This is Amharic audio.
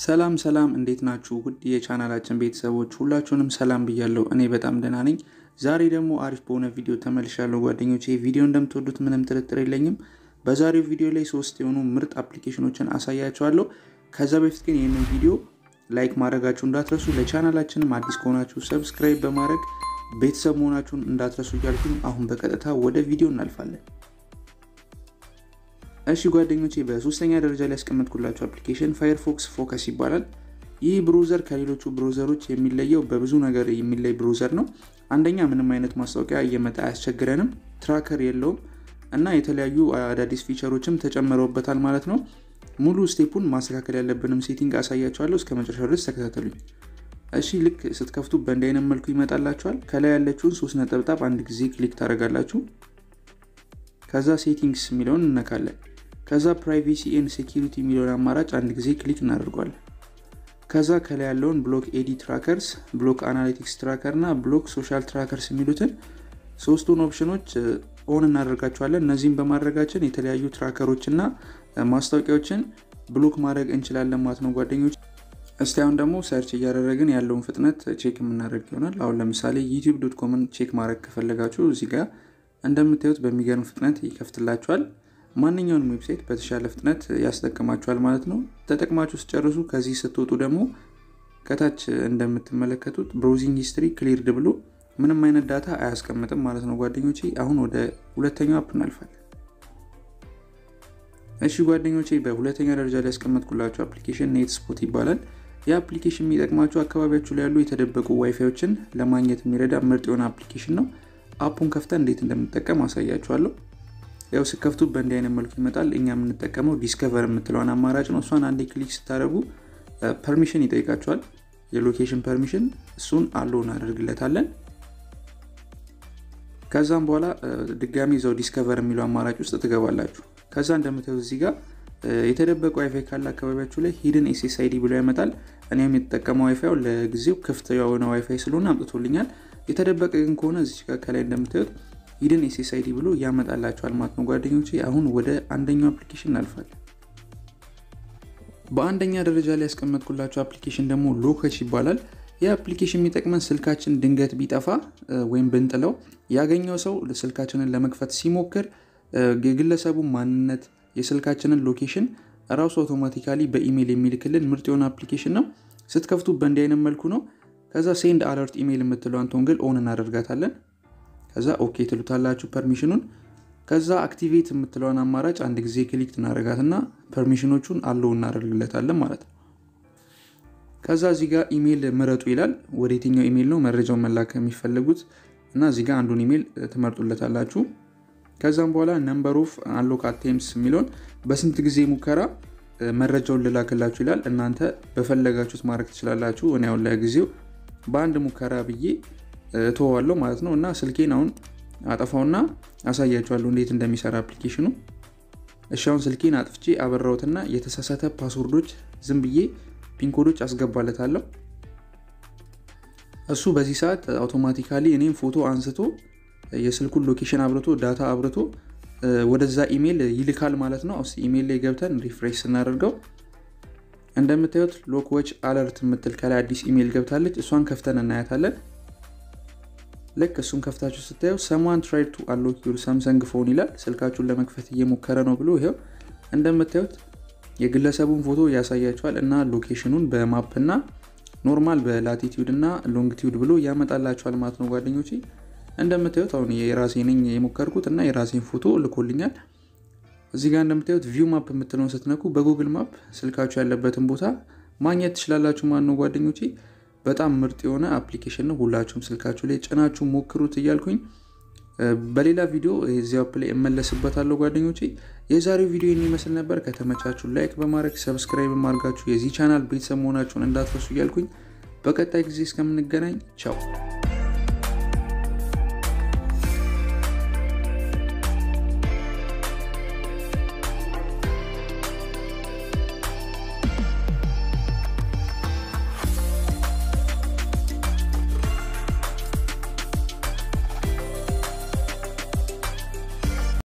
ሰላም ሰላም እንዴት ናችሁ? ውድ የቻናላችን ቤተሰቦች ሁላችሁንም ሰላም ብያለሁ። እኔ በጣም ደህና ነኝ። ዛሬ ደግሞ አሪፍ በሆነ ቪዲዮ ተመልሻለሁ ጓደኞቼ። ቪዲዮ እንደምትወዱት ምንም ጥርጥር የለኝም። በዛሬው ቪዲዮ ላይ ሶስት የሆኑ ምርጥ አፕሊኬሽኖችን አሳያችኋለሁ። ከዛ በፊት ግን ይህንን ቪዲዮ ላይክ ማድረጋችሁ እንዳትረሱ፣ ለቻናላችንም አዲስ ከሆናችሁ ሰብስክራይብ በማድረግ ቤተሰብ መሆናችሁን እንዳትረሱ እያልኩኝ አሁን በቀጥታ ወደ ቪዲዮ እናልፋለን። እሺ ጓደኞቼ በሶስተኛ ደረጃ ላይ ያስቀመጥኩላችሁ አፕሊኬሽን ፋየርፎክስ ፎከስ ይባላል። ይህ ብሮዘር ከሌሎቹ ብሮዘሮች የሚለየው በብዙ ነገር የሚለይ ብሮዘር ነው። አንደኛ ምንም አይነት ማስታወቂያ እየመጣ አያስቸግረንም፣ ትራከር የለውም እና የተለያዩ አዳዲስ ፊቸሮችም ተጨምረውበታል ማለት ነው። ሙሉ ስቴፑን ማስተካከል ያለብንም ሴቲንግ አሳያችኋለሁ። እስከ መጨረሻ ድረስ ተከታተሉኝ። እሺ ልክ ስትከፍቱ በእንዲህ አይነት መልኩ ይመጣላችኋል። ከላይ ያለችውን ሶስት ነጠብጣብ አንድ ጊዜ ክሊክ ታደርጋላችሁ። ከዛ ሴቲንግስ የሚለውን እነካለን። ከዛ ፕራይቬሲ ኤንድ ሴኪሪቲ የሚለውን አማራጭ አንድ ጊዜ ክሊክ እናደርጓለን። ከዛ ከላይ ያለውን ብሎክ ኤዲ ትራከርስ፣ ብሎክ አናሊቲክስ ትራከር እና ብሎክ ሶሻል ትራከርስ የሚሉትን ሶስቱን ኦፕሽኖች ኦን እናደርጋቸዋለን። እነዚህም በማድረጋችን የተለያዩ ትራከሮች እና ማስታወቂያዎችን ብሎክ ማድረግ እንችላለን ማለት ነው ጓደኞች። እስቲ አሁን ደግሞ ሰርች እያደረግን ያለውን ፍጥነት ቼክ የምናደርግ ይሆናል። አሁን ለምሳሌ ዩቲዩብ ዶት ኮምን ቼክ ማድረግ ከፈለጋችሁ እዚህ ጋር እንደምታዩት በሚገርም ፍጥነት ይከፍትላችኋል። ማንኛውንም ዌብሳይት በተሻለ ፍጥነት ያስጠቅማችኋል ማለት ነው። ተጠቅማችሁ ስጨርሱ ከዚህ ስትወጡ ደግሞ ከታች እንደምትመለከቱት ብሮዚንግ ሂስትሪ ክሊርድ ብሎ ምንም አይነት ዳታ አያስቀምጥም ማለት ነው ጓደኞቼ። አሁን ወደ ሁለተኛው አፕ እናልፋለን። እሺ ጓደኞቼ በሁለተኛ ደረጃ ላይ ያስቀመጥኩላችሁ አፕሊኬሽን ኔት ስፖት ይባላል። ይህ አፕሊኬሽን የሚጠቅማችሁ አካባቢያችሁ ላይ ያሉ የተደበቁ ዋይፋዮችን ለማግኘት የሚረዳ ምርጥ የሆነ አፕሊኬሽን ነው። አፑን ከፍተን እንዴት እንደምንጠቀም አሳያችኋለሁ። ያው ስከፍቱ በእንዲህ አይነት መልኩ ይመጣል። እኛ የምንጠቀመው ዲስከቨር የምትለውን አማራጭ ነው። እሷን አንዴ ክሊክ ስታደርጉ ፐርሚሽን ይጠይቃቸዋል። የሎኬሽን ፐርሚሽን እሱን አለው እናደርግለታለን። ከዛም በኋላ ድጋሚ እዛው ዲስከቨር የሚለው አማራጭ ውስጥ ትገባላችሁ። ከዛ እንደምታዩት እዚህ ጋር የተደበቀ ዋይፋይ ካለ አካባቢያችሁ ላይ ሂድን ኤስኤስአይዲ ብሎ ያመጣል። እኔም የተጠቀመው ዋይፋይ ለጊዜው ክፍት የሆነ ዋይፋይ ስለሆነ አምጥቶልኛል። የተደበቀ ግን ከሆነ እዚህ ጋር ከላይ እንደምታዩት ሂድን ኤስኤስአይዲ ብሎ ያመጣላቸዋል ማለት ነው ጓደኞቼ። አሁን ወደ አንደኛው አፕሊኬሽን እናልፋለን። በአንደኛ ደረጃ ላይ ያስቀመጥኩላቸው አፕሊኬሽን ደግሞ ሎከች ይባላል። ይህ አፕሊኬሽን የሚጠቅመን ስልካችን ድንገት ቢጠፋ ወይም ብንጥለው ያገኘው ሰው ስልካችንን ለመክፈት ሲሞክር የግለሰቡ ማንነት፣ የስልካችንን ሎኬሽን ራሱ አውቶማቲካሊ በኢሜይል የሚልክልን ምርጥ የሆነ አፕሊኬሽን ነው። ስትከፍቱ በእንዲህ አይነት መልኩ ነው። ከዛ ሴንድ አለርት ኢሜይል የምትለዋን ቶንግል ኦን እናደርጋታለን። ከዛ ኦኬ ትሉታላችሁ ፐርሚሽኑን። ከዛ አክቲቬት የምትለውን አማራጭ አንድ ጊዜ ክሊክ እናደርጋትና ፐርሚሽኖቹን አለው እናደርግለታለን ማለት ነው። ከዛ እዚህ ጋር ኢሜይል ምረጡ ይላል። ወደ የትኛው ኢሜይል ነው መረጃውን መላክ የሚፈልጉት እና እዚህ ጋር አንዱን ኢሜይል ትመርጡለታላችሁ። ከዛም በኋላ ነምበር ኦፍ አንሎክ አቴምስ የሚለውን በስንት ጊዜ ሙከራ መረጃውን ልላክላችሁ ይላል። እናንተ በፈለጋችሁት ማድረግ ትችላላችሁ። እኔ አሁን ለጊዜው በአንድ ሙከራ ብዬ እተዋለሁ ማለት ነው። እና ስልኬን አሁን አጠፋውና አሳያችኋለሁ እንዴት እንደሚሰራ አፕሊኬሽኑ። እሺ አሁን ስልኬን አጥፍቼ አበራሁትና የተሳሳተ ፓስወርዶች ዝም ብዬ ፒንኮዶች አስገባለታለሁ። እሱ በዚህ ሰዓት አውቶማቲካሊ እኔም ፎቶ አንስቶ የስልኩን ሎኬሽን አብርቶ ዳታ አብርቶ ወደዛ ኢሜይል ይልካል ማለት ነው። ስ ኢሜይል ላይ ገብተን ሪፍሬሽ ስናደርገው እንደምታዩት ሎክዎች አለርት የምትል ከላይ አዲስ ኢሜይል ገብታለች። እሷን ከፍተን እናያታለን። ልክ እሱን ከፍታችሁ ስታዩ ሰማን ትራይድ ቱ አንሎክ ዩር ሳምሰንግ ፎን ይላል። ስልካችሁን ለመክፈት እየሞከረ ነው ብሎ ይኸው እንደምታዩት የግለሰቡን ፎቶ ያሳያችኋል እና ሎኬሽኑን በማፕ እና ኖርማል በላቲቲዩድ እና ሎንግቲዩድ ብሎ ያመጣላችኋል ማለት ነው ጓደኞቼ። እንደምታዩት አሁን የራሴ ነኝ የሞከርኩት እና የራሴን ፎቶ ልኮልኛል። እዚህ ጋር እንደምታዩት ቪው ማፕ የምትለውን ስትነኩ በጉግል ማፕ ስልካችሁ ያለበትን ቦታ ማግኘት ትችላላችሁ ማለት ነው ጓደኞቼ። በጣም ምርጥ የሆነ አፕሊኬሽን ነው። ሁላችሁም ስልካችሁ ላይ ጭናችሁ ሞክሩት እያልኩኝ በሌላ ቪዲዮ እዚያው አፕ ላይ እመለስበታለሁ ጓደኞቼ። የዛሬው ቪዲዮ የሚመስል ነበር። ከተመቻችሁ ላይክ በማድረግ ሰብስክራይብ በማድረጋችሁ የዚህ ቻናል ቤተሰብ መሆናችሁን እንዳትረሱ እያልኩኝ በቀጣይ ጊዜ እስከምንገናኝ ቻው።